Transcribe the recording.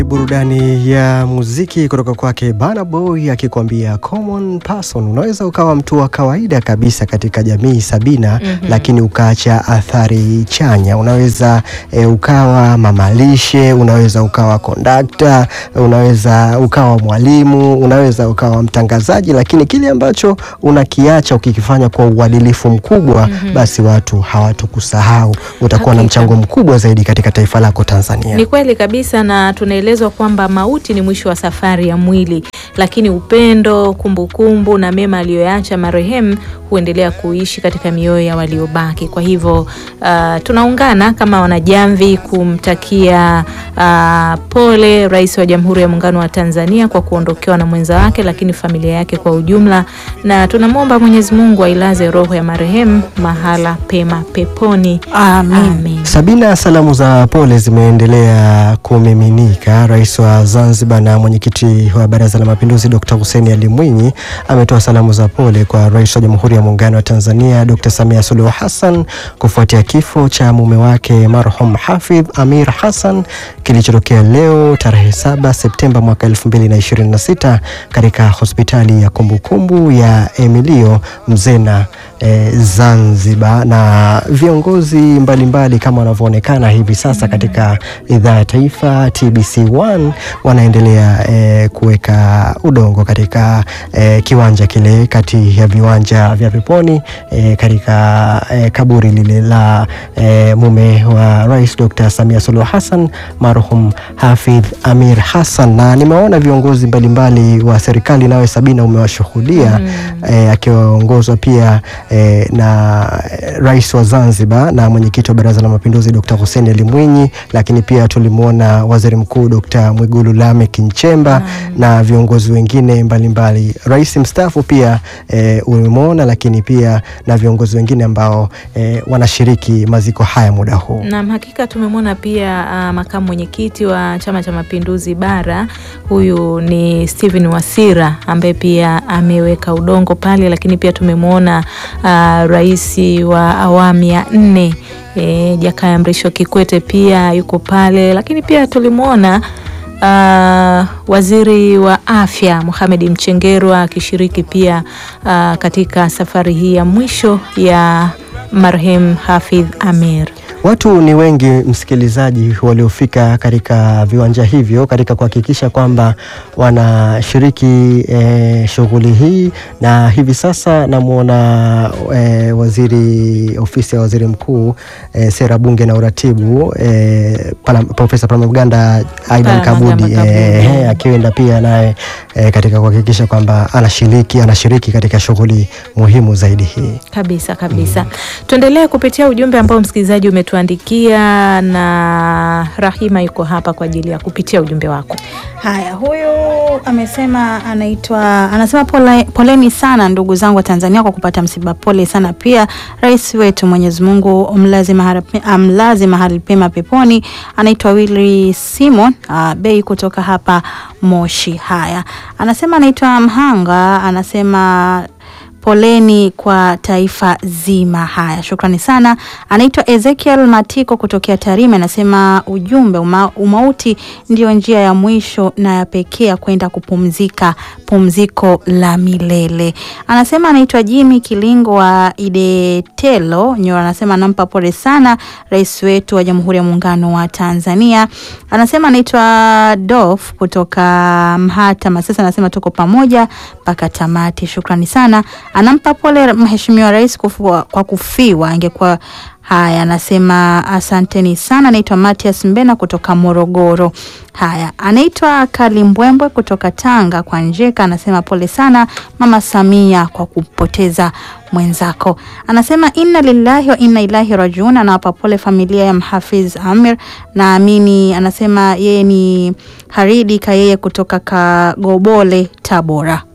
Burudani ya muziki kutoka kwake Burna Boy akikwambia common person. Unaweza ukawa mtu wa kawaida kabisa katika jamii Sabina, Mhm. lakini ukaacha athari chanya. Unaweza e, ukawa mamalishe, unaweza ukawa kondakta, unaweza ukawa mwalimu, unaweza ukawa mtangazaji, lakini kile ambacho unakiacha ukikifanya kwa uadilifu mkubwa, basi watu hawatokusahau. Utakuwa na Hakika. mchango mkubwa zaidi katika taifa lako Tanzania. Ni kweli kabisa, na tunaelezwa kwamba mauti ni mwisho wa safari ya mwili, lakini upendo, kumbukumbu na mema aliyoyaacha marehemu huendelea kuishi katika mioyo ya waliobaki. Kwa hivyo uh, tunaungana kama wanajamvi kumtakia uh, pole Rais wa Jamhuri ya Muungano wa Tanzania kwa kuondokewa na mwenza wake, lakini familia yake kwa ujumla, na tunamwomba Mwenyezi Mungu ailaze roho ya marehemu mahala pema peponi. Amin. Amin. Sabina, salamu za pole zimeendelea kumiminika. Rais wa Zanzibar na mwenyekiti wa Baraza la Mapinduzi Dr. Hussein Ali Mwinyi ametoa salamu za pole kwa Rais wa Jamhuri ya Muungano wa Tanzania Dr. Samia Suluhu Hassan kufuatia kifo cha mume wake marhum Hafidh Amir Hassan kilichotokea leo tarehe 7 Septemba mwaka 2026 katika hospitali ya kumbukumbu ya Emilio Mzena eh, Zanzibar na viongozi mbalimbali kama wanavyoonekana hivi sasa katika idhaa ya taifa TBC1 wanaendelea eh, kuweka udongo katika eh, kiwanja kile kati ya viwanja vya Peponi eh, katika eh, kaburi lile la eh, mume wa Rais Dr. Samia Suluhu Hassan marhum Hafidh Amir Hassan, na nimeona viongozi mbalimbali wa serikali, nawe Sabina umewashuhudia eh, akiwaongozwa pia eh, na eh, rais wa Zanzibar na mwenyekiti wa Baraza la Mapinduzi Dr. Hussein Ali Mwinyi, lakini pia tulimwona waziri mkuu Dr. Mwigulu Lameck Nchemba na viongozi wengine mbalimbali. Rais mstaafu pia eh, umemwona, lakini pia na viongozi wengine ambao eh, wanashiriki maziko haya muda huu. Naam, hakika tumemwona pia uh, makamu mwenyekiti wa Chama cha Mapinduzi bara, huyu ni Steven Wasira ambaye pia ameweka udongo pale, lakini pia tumemwona uh, rais wa awamu ya nne e, Jakaya Mrisho Kikwete pia yuko pale, lakini pia tulimwona Uh, waziri wa afya Mohamed Mchengerwa akishiriki pia uh, katika safari hii ya mwisho ya marehemu Hafidh Amir. Watu ni wengi msikilizaji, waliofika katika viwanja hivyo katika kuhakikisha kwamba wanashiriki eh, shughuli hii, na hivi sasa namwona eh, waziri ofisi ya waziri mkuu eh, sera bunge na uratibu eh, Pala- Profesa Palamagamba Aidan Palamagamba Kabudi Kabudi. eh, akienda pia naye eh, katika kuhakikisha kwamba anashiriki anashiriki katika shughuli muhimu zaidi hii. Kabisa kabisa. Tuendelee kupitia ujumbe ambao msikilizaji umetuandikia, na Rahima yuko hapa kwa ajili ya kupitia ujumbe wako. Haya, huyu amesema anaitwa anasema pole, poleni sana ndugu zangu wa Tanzania kwa kupata msiba. Pole sana pia rais wetu, Mwenyezi Mungu amlaze mahali pe- amlaze mahali pema peponi. Anaitwa Willy Simon uh, Bei kutoka hapa Moshi. Haya, anasema anaitwa Mhanga, anasema poleni kwa taifa zima. Haya, shukrani sana. Anaitwa Ezekiel Matiko kutokea Tarime, anasema ujumbe uma, umauti ndio njia ya mwisho na ya pekee ya kwenda kupumzika, pumziko la milele. Anasema anaitwa Jimmy Kilingo wa Idetelo Nyora, anasema anampa pole sana rais wetu wa Jamhuri ya Muungano wa Tanzania. Anasema anaitwa Dof kutoka Mhata Masesa, anasema tuko pamoja mpaka tamati. Shukrani sana. Anampa pole mheshimiwa rais kufua, kwa kufiwa angekuwa Haya, anasema asanteni sana. Anaitwa Matias Mbena kutoka Morogoro. Haya, anaitwa Kalimbwembwe kutoka Tanga kwa Njeka, anasema pole sana mama Samia kwa kupoteza mwenzako. Anasema inna lillahi wa inna ilahi rajiun. Anawapa pole familia ya Mhafiz Amir. Naamini anasema yeye ni Haridi Kayeye kutoka Kagobole, Tabora.